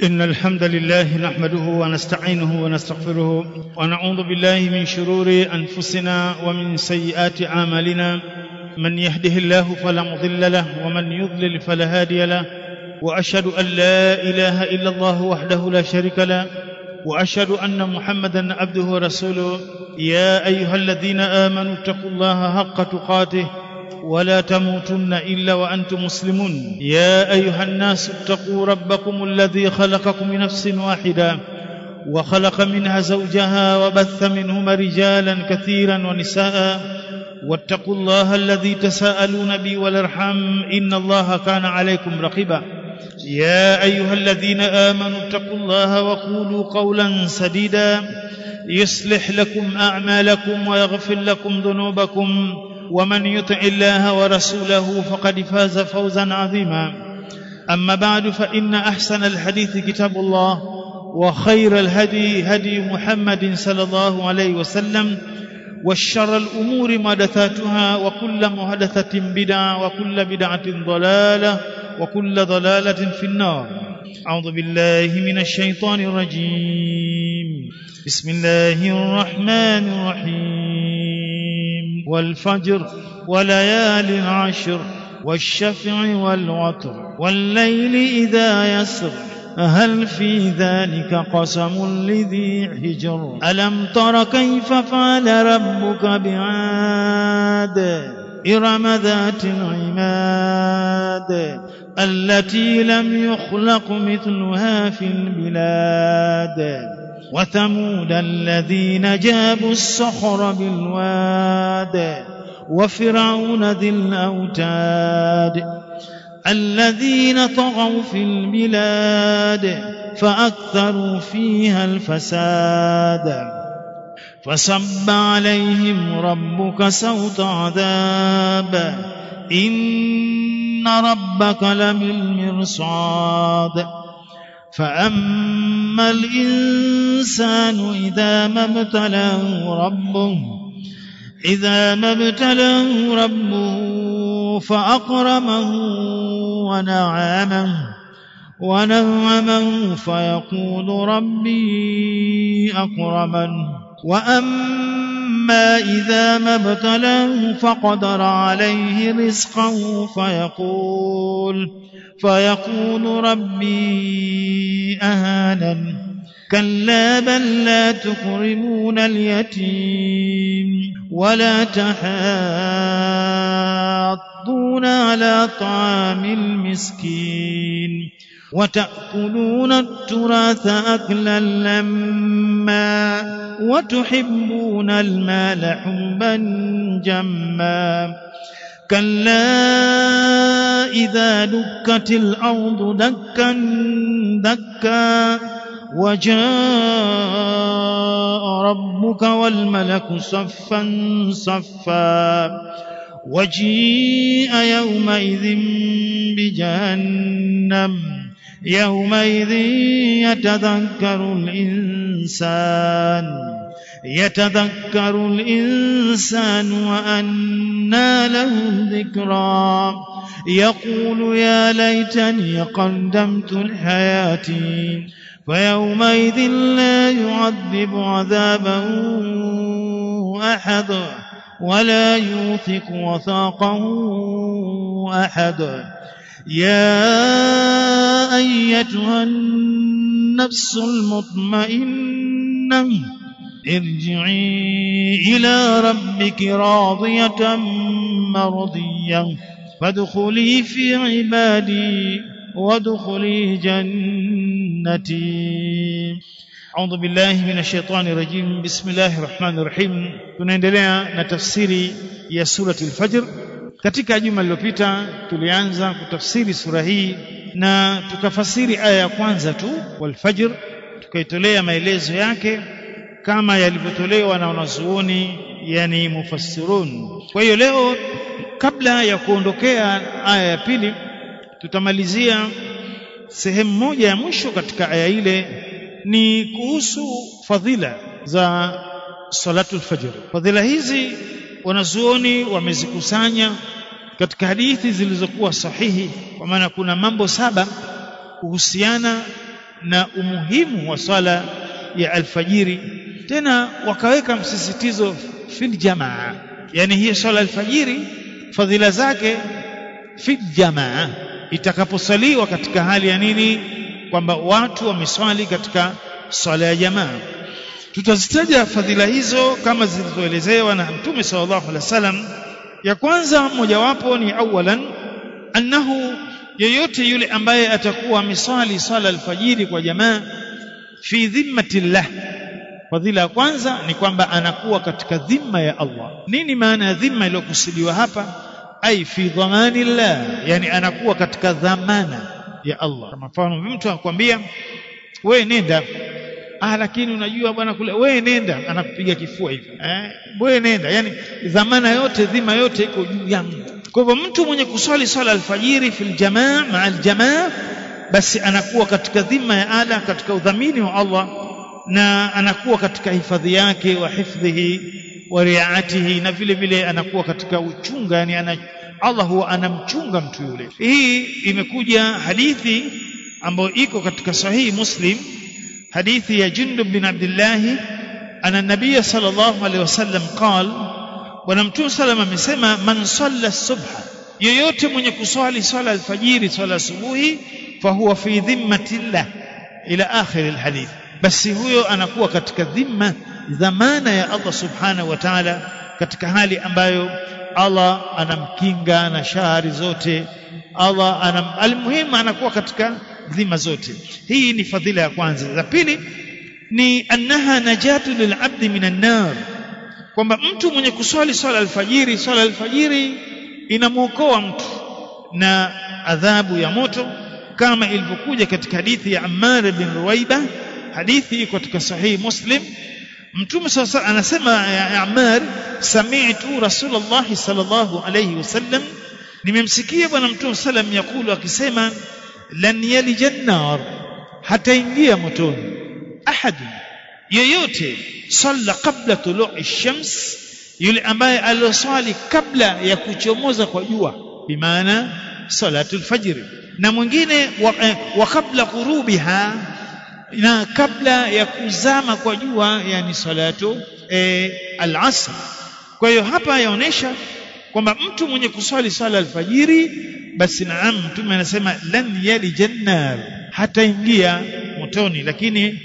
إن الحمد لله نحمده ونستعينه ونستغفره ونعوذ بالله من شرور أنفسنا ومن سيئات أعمالنا من يهده الله فلا مضل له ومن يضلل فلا هادي له وأشهد أن لا إله إلا الله وحده لا شريك له وأشهد أن محمدا عبده ورسوله يا أيها الذين آمنوا اتقوا الله حق تقاته ولا تموتن الا وانتم مسلمون يا ايها الناس اتقوا ربكم الذي خلقكم من نفس واحده وخلق منها زوجها وبث منهما رجالا كثيرا ونساء واتقوا الله الذي تساءلون به والارحام ان الله كان عليكم رقيبا يا ايها الذين امنوا اتقوا الله وقولوا قولا سديدا يصلح لكم اعمالكم ويغفر لكم ذنوبكم ومن يطع الله ورسوله فقد فاز فوزا عظيما اما بعد فان احسن الحديث كتاب الله وخير الهدي هدي محمد صلى الله عليه وسلم والشر الامور محدثاتها وكل محدثه بدعه وكل بدعه ضلاله وكل ضلاله في النار اعوذ بالله من الشيطان الرجيم بسم الله الرحمن الرحيم والفجر وليال عشر والشفع والوتر والليل إذا يسر هل في ذلك قسم لذي حجر ألم تر كيف فعل ربك بعاد إرم ذات العماد التي لم يخلق مثلها في البلاد وثمود الذين جابوا الصخر بالواد وفرعون ذي الاوتاد الذين طغوا في البلاد فاكثروا فيها الفساد فصب عليهم ربك سوط عذاب ان ربك لبالمرصاد فأما الإنسان إذا ما ابتلاه ربه إذا ما ابتلاه ربه فأكرمه ونعمه ونعمه فيقول ربي أكرمن وأما إذا ما ابتلاه فقدر عليه رزقه فيقول فيقول ربي أهانن كلا بل لا تكرمون اليتيم ولا تحاضون على طعام المسكين وتأكلون التراث أكلا لما وتحبون المال حبا جما كلا إذا دكت الأرض دكا دكا وجاء ربك والملك صفا صفا وجيء يومئذ بجهنم يومئذ يتذكر الإنسان يتذكر الإنسان وأنى له الذكرى يقول يا ليتني قدمت لحياتي فيومئذ لا يعذب عذابه أحد ولا يوثق وثاقه أحد يا أيتها النفس المطمئنة ارجعي إلى ربك راضية مرضية فادخلي في عبادي وادخلي جنتي أعوذ بالله من الشيطان الرجيم بسم الله الرحمن الرحيم tunaendelea na tafsiri ya surati al-Fajr katika juma lililopita tulianza kutafsiri sura hii na tukafasiri aya ya kwanza tu wal-Fajr tukaitolea maelezo yake kama yalivyotolewa na wanazuoni yani mufassirun kwa hiyo leo kabla ya kuondokea aya ya pili tutamalizia sehemu moja ya mwisho katika aya ile ni kuhusu fadhila za salatul fajr fadhila hizi wanazuoni wamezikusanya katika hadithi zilizokuwa sahihi kwa maana kuna mambo saba kuhusiana na umuhimu wa swala ya alfajiri tena wakaweka msisitizo fil jamaa yani hii swala alfajiri fadhila zake fil jamaa itakaposaliwa katika hali ya nini kwamba watu wameswali katika swala ya jamaa tutazitaja fadhila hizo kama zilizoelezewa na mtume sallallahu alaihi wasallam ya kwanza mojawapo ni awalan annahu yeyote yule ambaye atakuwa ameswali swala alfajiri kwa jamaa fi dhimmatillah fadhila ya kwanza ni kwamba anakuwa katika dhima ya Allah nini maana ya dhima iliyokusudiwa hapa ai fi dhamanillah yani anakuwa katika dhamana ya Allah kama mfano mtu anakuambia wewe nenda ah lakini unajua bwana kule wewe nenda anakupiga kifua hivi eh wewe nenda yani dhamana yote dhima yote iko juu yangu kwa hivyo mtu mwenye kuswali swala alfajiri fil jamaa maa aljamaa basi anakuwa katika dhima ya ada katika udhamini wa Allah na anakuwa katika hifadhi yake wa hifdhihi wa riaatihi na vile vile anakuwa katika uchunga yani ana, Allah huwa anamchunga mtu yule hii imekuja hadithi ambayo iko katika sahihi Muslim hadithi ya Jundub bin Abdullah ana nabii sallallahu alaihi wasallam qal bwana mtume sallam amesema man salla subha yeyote mwenye kuswali swala alfajiri swala asubuhi fahuwa fi dhimmatillah ila akhir alhadith basi huyo anakuwa katika dhimma dhamana ya Allah subhanahu wa ta'ala katika hali ambayo Allah anamkinga na shari zote Allah anam almuhimu anakuwa katika dhima zote hii ni fadhila ya kwanza ya pili ni annaha najatu lilabdi minan nar kwamba mtu mwenye kuswali swala alfajiri swala alfajiri inamwokoa mtu na adhabu ya moto kama ilivyokuja katika hadithi ya Ammar bin Ruwaiba hadithi iko katika sahihi Muslim Mtume sasa anasema ya Ammar sami'tu Rasulullah sallallahu alayhi wasallam nimemsikia bwana Mtume sallam yakulu akisema lan yalija nar hataingia motoni ahad yeyote salla qabla tulu'i shams yule ambaye aloswali kabla ya kuchomoza kwa jua bimaana salatul fajr na mwingine wa, eh, wa kabla ghurubiha na kabla ya kuzama kwa jua yani salatu eh, al-asr kwa hiyo hapa yaonesha kwamba mtu mwenye kuswali swala alfajiri basi naam mtume anasema lan yalija nar hataingia motoni lakini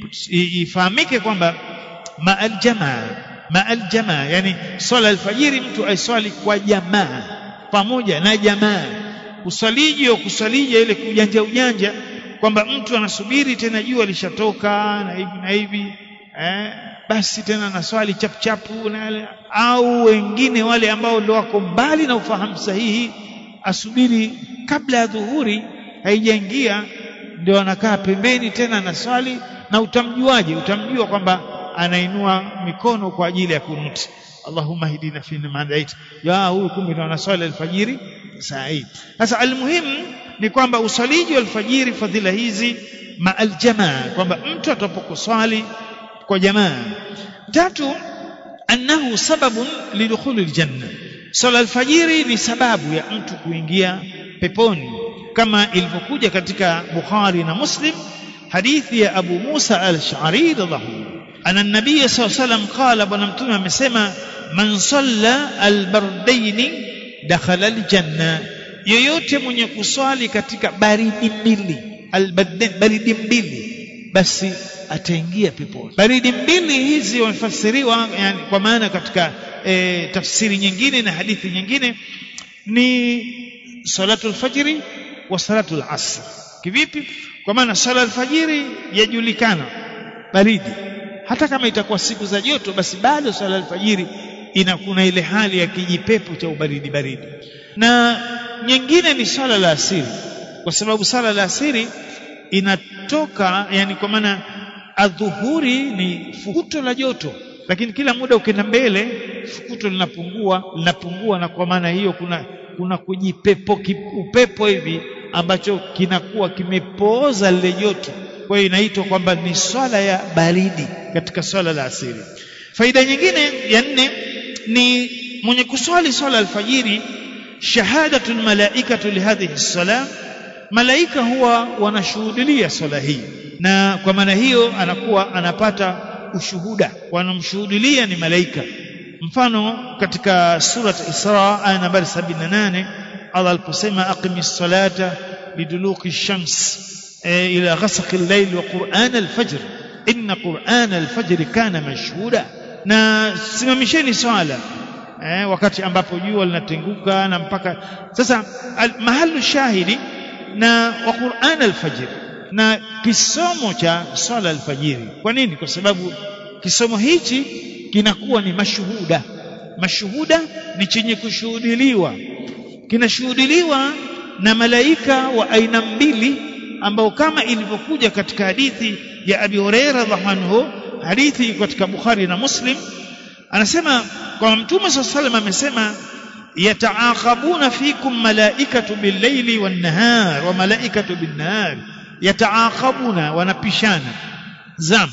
ifahamike kwamba ma'al jamaa ma'al jamaa yani swala alfajiri mtu aiswali kwa jamaa pamoja na jamaa usaliji au kusalija ile kujanja ujanja kwamba mtu anasubiri tena jua lishatoka na hivi na hivi eh, basi tena na swali chapuchapu na au wengine wale ambao ndio wako mbali na ufahamu sahihi asubiri kabla ya dhuhuri haijaingia ndio anakaa pembeni tena na swali na utamjuaje utamjua kwamba anainua mikono kwa ajili ya kunuti Allahumma hidina fi man hadait ya huyu kumbe ndo anaswali alfajiri saa hii sasa almuhimu ni kwamba usaliji wa alfajiri fadhila hizi ma aljamaa kwamba mtu atapokuswali kwa jamaa tatu annahu sababun lidukhuli aljanna sala alfajiri ni sababu ya mtu kuingia peponi kama ilivyokuja katika Bukhari na Muslim hadithi ya Abu Musa al-Ash'ari radhiallahu ana nabii sallallahu alayhi wasallam qala bwana mtume amesema man salla albardaini dakhala aljanna yoyote mwenye kuswali katika baridi mbili albardain baridi mbili basi ataingia peponi baridi mbili hizi wamefasiriwa yani kwa maana katika e, tafsiri nyingine na hadithi nyingine ni salatu alfajiri wa salatu alasr kivipi kwa maana sala alfajiri yajulikana baridi hata kama itakuwa siku za joto basi bado sala alfajiri inakuna ile hali ya kijipepo cha ubaridi baridi na nyingine ni sala la asiri kwa sababu sala la asiri inatoka yani kwa maana adhuhuri ni fukuto la joto lakini kila muda ukienda mbele fukuto linapungua linapungua na kwa maana hiyo kuna kuna kujipepo upepo hivi ambacho kinakuwa kimepooza lile joto kwa hiyo inaitwa kwamba ni swala ya baridi katika swala la asiri faida nyingine ya nne ni mwenye kuswali swala alfajiri shahadatu almalaikatu lihadhihi salam malaika huwa wanashuhudia swala hii na kwa maana hiyo anakuwa anapata ushuhuda wanamshuhudia ni malaika mfano katika surat Isra aya nambari 78 Allah aliposema aqimis salata liduluki shams e, ila ghasaqi al-layl wa qur'an al-fajr inna qur'an al-fajr kana mashhuda na simamisheni swala eh, wakati ambapo jua linatenguka na mpaka sasa al, mahalu shahidi na wa Qur'an al-fajr na kisomo cha swala alfajiri kwa nini kwa sababu kisomo hichi kinakuwa ni mashuhuda mashuhuda ni chenye kushuhudiliwa kinashuhudiliwa na malaika wa aina mbili ambao kama ilivyokuja katika hadithi ya Abi Huraira radhiallahu anhu hadithi katika Bukhari na Muslim anasema kwa Mtume صلى الله amesema yataaqabuna fikum malaikatu bil-laili wan-nahar wa malaikatu bin-nahar yataaqabuna wanapishana zam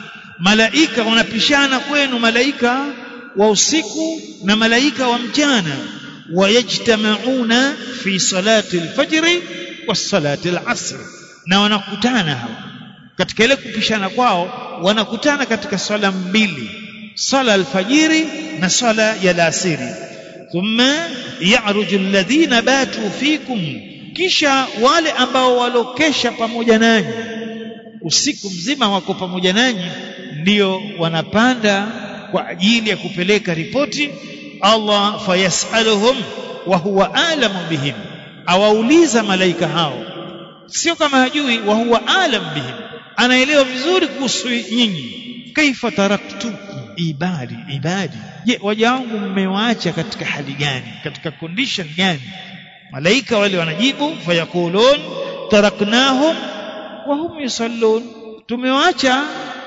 malaika wanapishana kwenu malaika wa usiku na malaika wa mchana wayajtamauna fi salati al-fajr wa salati al-asr na wanakutana hawa katika ile kupishana kwao wanakutana katika swala mbili swala alfajiri na swala ya alasiri thumma ya'ruju alladhina batu fikum kisha wale ambao walokesha pamoja nanyi usiku mzima wako pamoja nanyi ndio wanapanda kwa ajili ya kupeleka ripoti Allah fayasaluhum wa huwa alamu bihim awauliza malaika hao sio kama hajui wa huwa alam bihim anaelewa vizuri kuhusu nyinyi kaifa taraktukum ibadi ibadi je waja wangu mmewaacha katika hali gani katika condition gani malaika wale wanajibu fayakulun taraknahum wa hum yusallun tumewaacha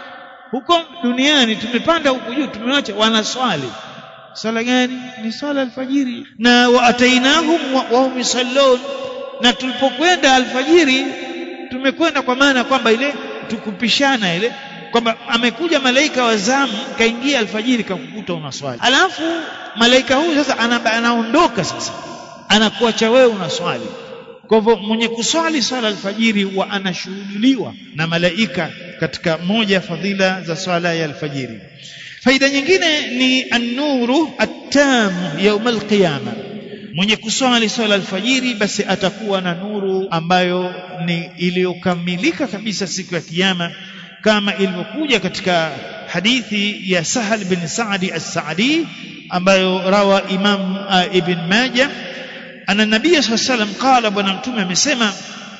huko duniani tumepanda huku juu tumewaacha wanaswali swala gani ni swala alfajiri na waatainahum wa, wa hum yusallun na tulipokwenda alfajiri tumekwenda kwa maana kwamba ile tukupishana ile kwamba amekuja malaika wa zamu kaingia alfajiri kakukuta unaswali alafu malaika huyu sasa anaondoka sasa anakuacha wewe unaswali kwa hivyo mwenye kuswali swala alfajiri wa anashuhudiliwa na malaika katika moja ya fadhila za swala ya alfajiri faida nyingine ni an-nuru at-tam yawm al-qiyama mwenye kuswali swala alfajiri basi atakuwa na nuru ambayo ni iliyokamilika kabisa siku ya kiyama kama ilivyokuja katika hadithi ya Sahal bin Sa'di as-Sa'di ambayo rawa Imam uh, Ibn Majah ana nabii sallallahu alayhi wasallam qala bwana mtume amesema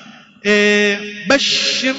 e, bashir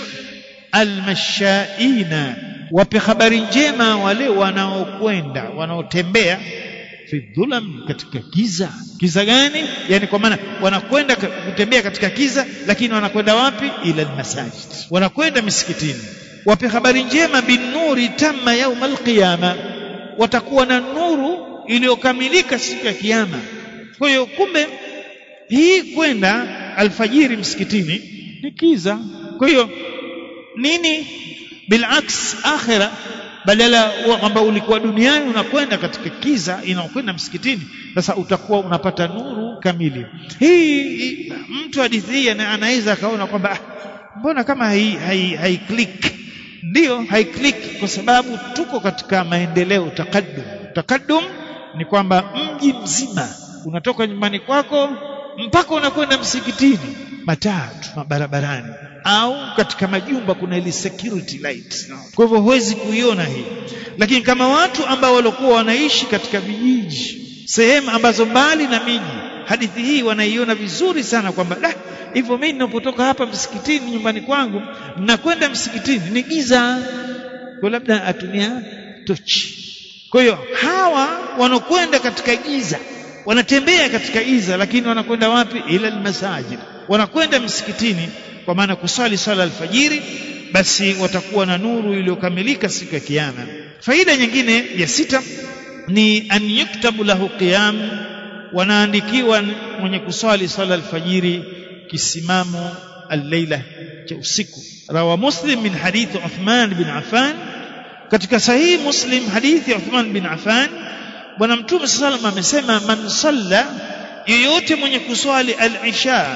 almashaina wape habari njema wale wanaokwenda wanaotembea fi dhulam katika giza giza gani yani kwa maana wanakwenda kutembea katika giza lakini wanakwenda wapi ila almasajid wanakwenda misikitini wape habari njema binuri tamma yaum alqiyama watakuwa na nuru iliyokamilika siku ya kiyama kwa hiyo kumbe hii kwenda alfajiri msikitini ni kiza kwa hiyo nini bilaks akhira badala kwamba ulikuwa duniani unakwenda katika kiza inaokwenda msikitini sasa utakuwa unapata nuru kamili hii mtu hadithi hii anaweza akaona kwamba mbona kama hai, hai, hai click ndio hai click kwa sababu tuko katika maendeleo takaddum takaddum ni kwamba mji mzima unatoka nyumbani kwako mpaka unakwenda msikitini matatu mabarabarani au katika majumba kuna ile security light kwa hivyo huwezi kuiona hii lakini kama watu ambao walikuwa wanaishi katika vijiji sehemu ambazo mbali na miji hadithi hii wanaiona vizuri sana kwamba da hivyo mimi ninapotoka hapa msikitini nyumbani kwangu nakwenda msikitini ni giza kwa labda atumia tochi kwa hiyo hawa wanakwenda katika giza wanatembea katika giza lakini wanakwenda wapi ila almasajid wanakwenda msikitini kwa maana kusali swala alfajiri basi watakuwa na nuru iliyokamilika siku ya kiyama faida nyingine ya sita ni an yuktabu lahu qiyam wanaandikiwa mwenye kuswali swala alfajiri kisimamo al-laila cha usiku rawa muslim min hadith Uthman bin Affan katika sahihi muslim hadithi ya Uthman bin Affan bwana mtume sallallahu amesema man salla yeyote mwenye kuswali al-isha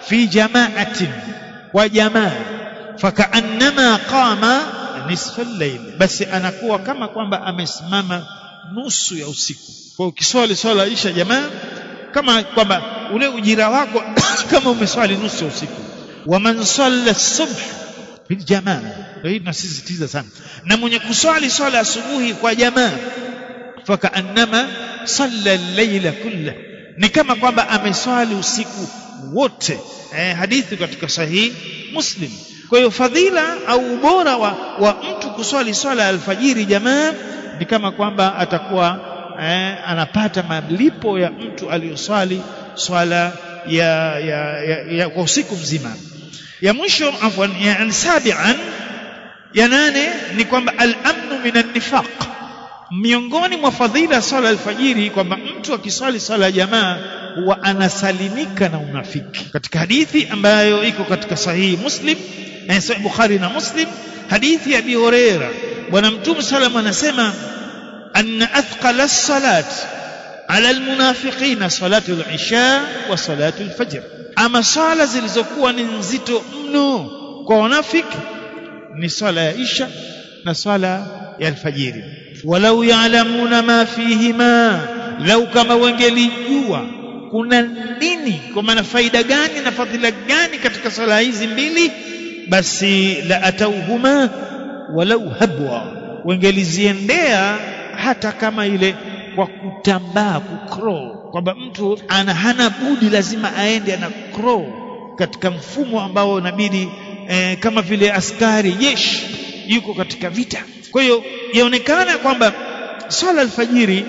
fi jama'atin wa jamaa fakaannama qama nisfa al-layl basi anakuwa kama kwamba amesimama nusu ya usiku kwa ukiswali swala isha jamaa kama kwamba ule ujira wako kama umeswali nusu ya usiku wa man salla subh bil jamaa hii tunasisitiza sana na mwenye kuswali swala asubuhi kwa jamaa fakaannama salla al-layla kullah ni kama kwamba ameswali usiku wote eh, hadithi katika sahihi muslim kwa hiyo fadhila au ubora wa, wa mtu kuswali swala ya alfajiri jamaa ni kama kwamba atakuwa eh, anapata malipo ya mtu aliyoswali swala ya, ya, ya, ya kwa usiku mzima ya mwisho afwan ya sabian ya nane ni kwamba al-amnu minan nifaq miongoni mwa fadhila swala alfajiri kwamba mtu akiswali swala ya jamaa huwa anasalimika na unafiki katika hadithi ambayo iko katika sahihi muslim na sahih bukhari na muslim hadithi ya abi huraira bwana mtume sallam anasema anna athqala as-salat ala almunafiqina salatu al-isha wa salatu al-fajr ama sala zilizokuwa ni nzito mno kwa wanafiki ni swala ya isha na swala ya alfajiri walau ya'lamuna ma fihima lau kama wangelijua kuna nini kwa maana faida gani na fadhila gani katika swala hizi mbili basi la atauhuma walau habwa wangeliziendea hata kama ile kwa kutambaa kukrow kwamba mtu ana hana budi lazima aende ana crow katika mfumo ambao inabidi eh, kama vile askari jeshi yuko katika vita kwa hiyo yaonekana kwamba swala alfajiri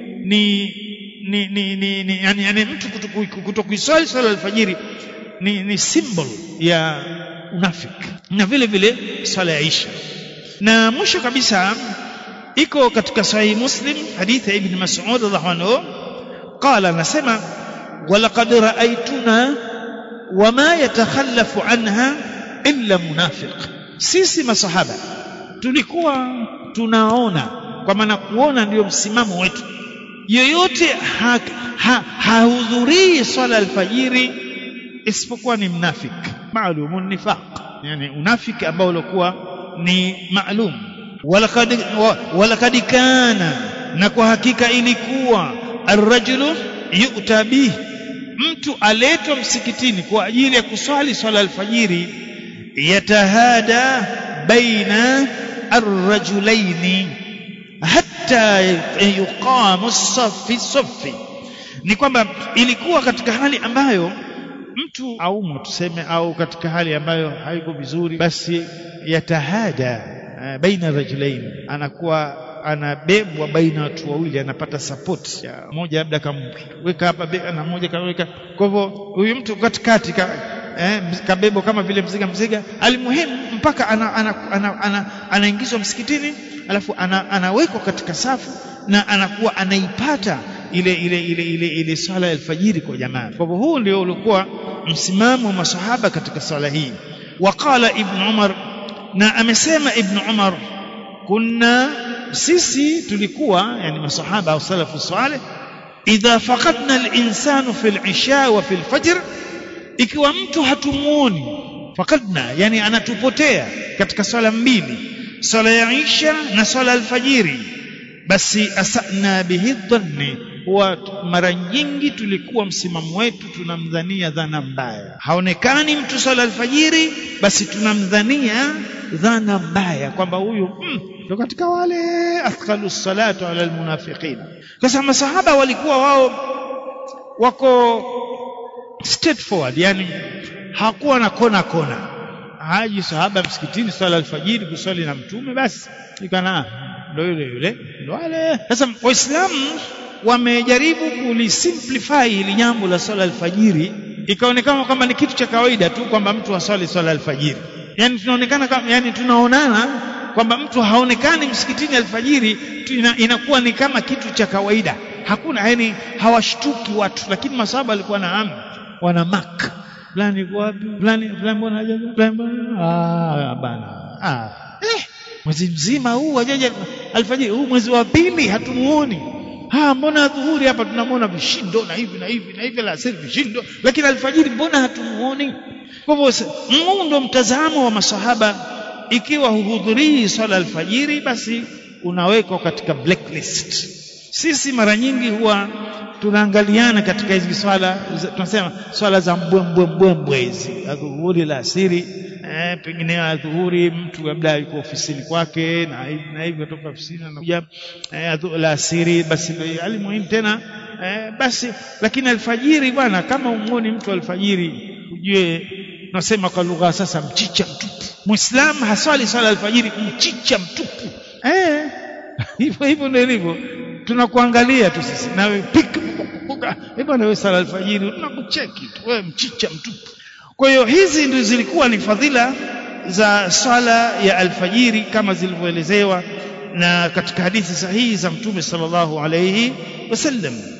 ni ni ni, ni, ni yani, yani mtu kutokuiswali swala alfajiri ni, ni symbol ya unafiki na vile vile swala ya isha na mwisho kabisa iko katika sahihi muslim hadithi ya ibn mas'ud radhiallahu anhu qala anasema walaqad ra'aytuna wama yatakhallafu anha illa munafiq sisi masahaba tulikuwa tunaona kwa maana kuona ndio msimamo wetu yoyote hahudhurii ha, ha swala alfajiri isipokuwa ni mnafik maalumun nifaq yani unafiki ambao ulikuwa ni maalum walakad walakad kana na kwa hakika ilikuwa arrajulu yu'ta bih mtu aletwa msikitini kwa ajili ya kuswali swala alfajiri yatahada baina arrajulaini hatta yuqamu safi safi ni kwamba ilikuwa katika hali ambayo mtu au tuseme au katika hali ambayo haiko vizuri basi yatahada uh, baina rajulain anakuwa anabebwa baina watu wawili anapata support ya mmoja labda kamweka hapa na mmoja kaweka kwa hivyo huyu mtu katikati ka, eh, kabebo kama vile mziga mziga alimuhimu mpaka anaingizwa ana, ana, ana, ana msikitini alafu ana, anawekwa katika safu na anakuwa anaipata ile ile ile ile ile swala ya alfajiri kwa jamaa kwa hivyo huu ndio ulikuwa msimamo wa masahaba katika swala hii waqala ibn umar na amesema ibn umar kunna sisi tulikuwa yani masahaba au salafu salih idha faqadna al-insanu fi al-isha wa fi al-fajr ikiwa mtu hatumuoni faqadna yani anatupotea katika swala mbili swala ya isha na swala alfajiri basi asana bihi dhanni huwa mara nyingi tulikuwa msimamo wetu tunamdhania dhana mbaya haonekani mtu swala alfajiri basi tunamdhania dhana mbaya kwamba huyu ndo mm, katika wale athqalu salatu ala almunafiqin sasa masahaba walikuwa wao wako straightforward yani hakuwa na kona kona haji sahaba msikitini swala alfajiri kuswali na mtume basi ikana ndo yule yule ndo wale sasa waislamu wamejaribu kulisimplify hili jambo la swala alfajiri ikaonekana kama ni kitu cha kawaida tu kwamba mtu aswali swala alfajiri yani tunaonekana kama yani tunaonana kwamba mtu haonekani msikitini alfajiri ina, inakuwa ni kama kitu cha kawaida hakuna yani hawashtuki watu lakini masahaba walikuwa na amu wana mak fulani yuko wapi fulani fulani mbona hajaja fulani mbona ah bana ah eh mwezi mzima huu hajaja alfajiri huu mwezi wa pili hatumuoni ah mbona dhuhuri hapa tunamwona vishindo na hivi na hivi na hivi alasiri vishindo lakini alfajiri mbona hatumuoni kwa hivyo huu ndo mtazamo wa masahaba ikiwa huhudhurii swala alfajiri basi unawekwa katika blacklist sisi mara nyingi huwa tunaangaliana katika hizi swala tunasema swala za mbwembwe mbwembwe hizi adhuhuri la asiri eh, pengine adhuhuri mtu labda yuko ofisini kwake na hivi na hivi kutoka ofisini anakuja eh, la asiri basi ndio alimuhimu tena eh, basi lakini alfajiri bwana kama umuoni mtu alfajiri ujue nasema kwa lugha sasa mchicha mtupu muislamu haswali swala alfajiri mchicha mtupu eh hivyo hivyo ndio ilivyo tunakuangalia tu sisi nawe pika bwana wewe sala alfajiri tunakucheki tu wewe mchicha mtupu kwa hiyo hizi ndio zilikuwa ni fadhila za swala ya alfajiri kama zilivyoelezewa na katika hadithi sahihi za mtume sallallahu alayhi wasallam